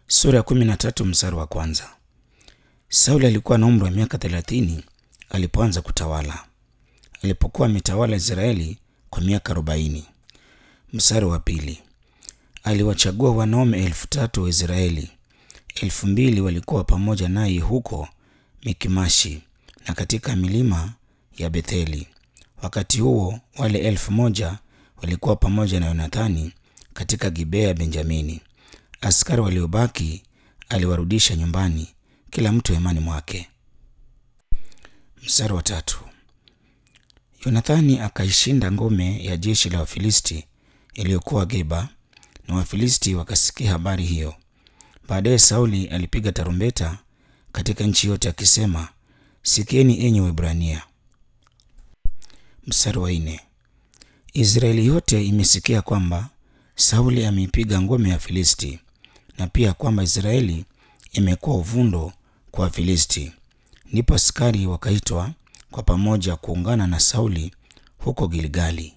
Sura ya kumi na tatu mstari wa kwanza. Sauli alikuwa na umri wa miaka thelathini alipoanza kutawala, alipokuwa ametawala Israeli kwa miaka arobaini. Mstari wa pili. Aliwachagua wanaume elfu tatu wa Israeli, elfu mbili walikuwa pamoja naye huko Mikimashi na katika milima ya Betheli. Wakati huo wale elfu moja walikuwa pamoja na Yonathani katika Gibea ya Benjamini. Askari waliobaki aliwarudisha nyumbani, kila mtu hemani mwake. Mstari wa tatu. Yonathani akaishinda ngome ya jeshi la Wafilisti iliyokuwa Geba, na Wafilisti wakasikia habari hiyo. Baadaye Sauli alipiga tarumbeta katika nchi yote akisema, sikieni enyi Waebrania. Mstari wa nne. Israeli yote imesikia kwamba Sauli ameipiga ngome ya Filisti na pia kwamba Israeli imekuwa uvundo kwa Wafilisti. Ndipo askari wakaitwa kwa pamoja kuungana na Sauli huko Gilgali.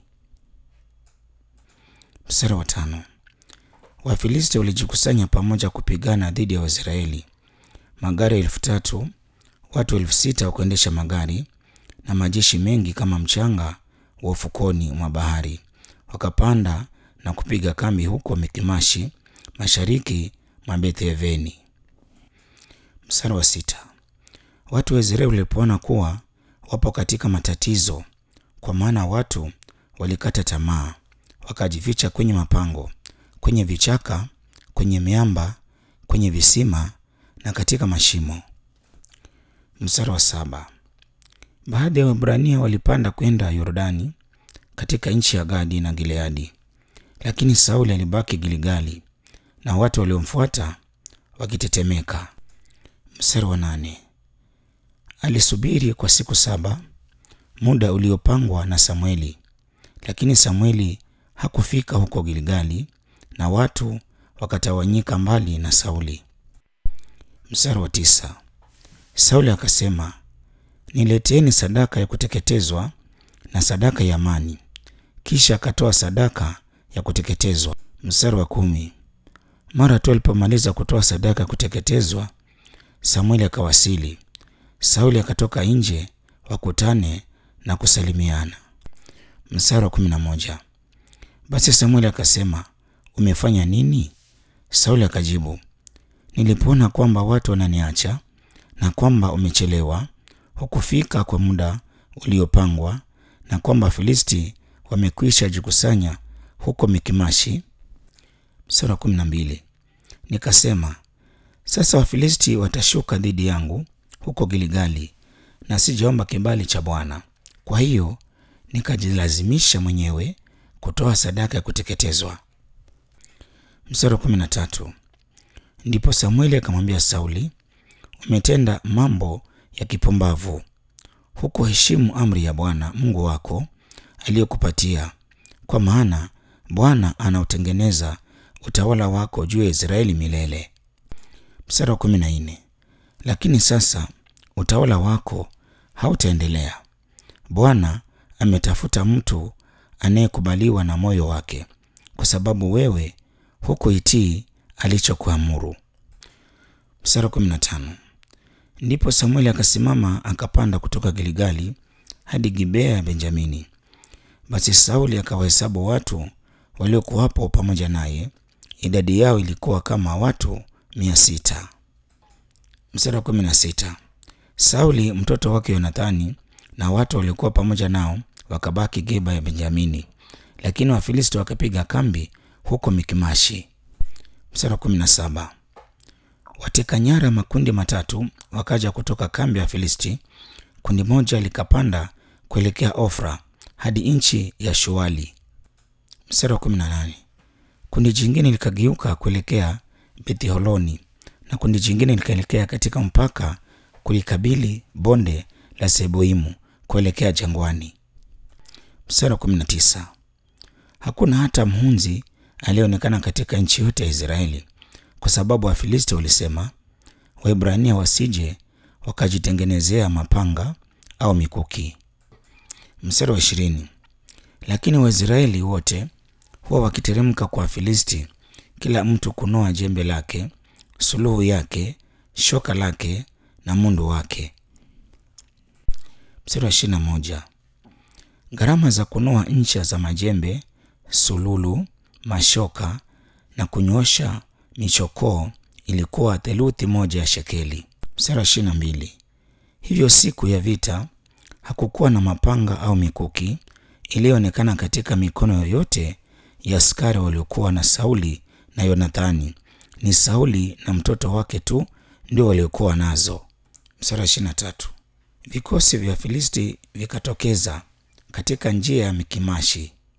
Mstari wa tano. Wafilisti walijikusanya pamoja kupigana dhidi ya Waisraeli. Magari elfu tatu, watu elfu sita wa kuendesha magari na majeshi mengi kama mchanga wa ufukoni mwa bahari wakapanda na kupiga kambi huko Mikimashi, mashariki mwa Bethaveni. Mstari wa sita. Watu wa Israeli walipoona kuwa wapo katika matatizo, kwa maana watu walikata tamaa, wakajificha kwenye mapango, kwenye vichaka, kwenye miamba, kwenye visima na katika mashimo. Mstari wa saba. Baadhi ya Waebrania walipanda kwenda Yordani katika nchi ya Gadi na Gileadi, lakini Sauli alibaki Gilgali na watu waliomfuata wakitetemeka. Mstari wa nane. Alisubiri kwa siku saba, muda uliopangwa na Samueli, lakini Samueli hakufika huko Gilgali na watu wakatawanyika mbali na Sauli. Mstari wa tisa. Sauli akasema, nileteeni sadaka ya kuteketezwa na sadaka ya amani. Kisha akatoa sadaka ya kuteketezwa. Mstari wa kumi. Mara tu alipomaliza kutoa sadaka ya kuteketezwa, Samueli akawasili. Sauli akatoka nje wakutane na kusalimiana. Mstari wa kumi na moja. Basi Samueli akasema, umefanya nini? Sauli akajibu, nilipoona kwamba watu wananiacha na kwamba umechelewa hukufika kwa muda uliopangwa na kwamba Filisti wamekwisha jikusanya huko Mikimashi. Mstari wa kumi na mbili. Nikasema, sasa Wafilisti watashuka dhidi yangu huko Gilgali, na sijaomba kibali cha Bwana. Kwa hiyo nikajilazimisha mwenyewe kutoa sadaka ya kuteketezwa. Mstari wa kumi na tatu. Ndipo Samueli akamwambia Sauli, umetenda mambo ya kipumbavu, hukuheshimu amri ya Bwana Mungu wako aliyokupatia, kwa maana Bwana anautengeneza utawala wako juu ya Israeli milele. Mstari wa kumi na nne. Lakini sasa utawala wako hautaendelea. Bwana ametafuta mtu anayekubaliwa na moyo wake, kwa sababu wewe hukuitii alichokuamuru. Mstari wa kumi na tano. Ndipo Samueli akasimama akapanda kutoka Gilgali hadi Gibea ya Benjamini. Basi Sauli akawahesabu watu waliokuwapo pamoja naye, idadi yao ilikuwa kama watu mia sita. Mstari wa kumi na sita. Sauli mtoto wake Yonathani na watu waliokuwa pamoja nao wakabaki Geba ya Benjamini, lakini Wafilisti wakapiga kambi huko Mikimashi. Mstari wa kumi na saba. Wateka nyara makundi matatu wakaja kutoka kambi ya Filisti. Kundi moja likapanda kuelekea Ofra hadi nchi ya Shuali. Mstari wa kumi na nane. Kundi jingine likageuka kuelekea Betholoni na kundi jingine likaelekea katika mpaka kulikabili bonde la Seboimu kuelekea jangwani. Mstari wa kumi na tisa. Hakuna hata mhunzi aliyeonekana katika nchi yote ya Israeli kwa sababu Wafilisti walisema, Waebrania wasije wakajitengenezea mapanga au mikuki. Mstari wa ishirini. Lakini Waisraeli wote huwa wakiteremka kwa Wafilisti, kila mtu kunoa jembe lake, suluhu yake, shoka lake na mundu wake. Mstari wa ishirini na moja. Gharama za kunoa ncha za majembe, sululu, mashoka na kunyoosha michokoo ilikuwa theluthi moja ya shekeli. Mstari wa ishirini na mbili. Hivyo siku ya vita hakukuwa na mapanga au mikuki iliyoonekana katika mikono yoyote ya askari waliokuwa na Sauli na Yonathani. Ni Sauli na mtoto wake tu ndio waliokuwa nazo. Mstari wa ishirini na tatu. Vikosi vya Filisti vikatokeza katika njia ya Mikimashi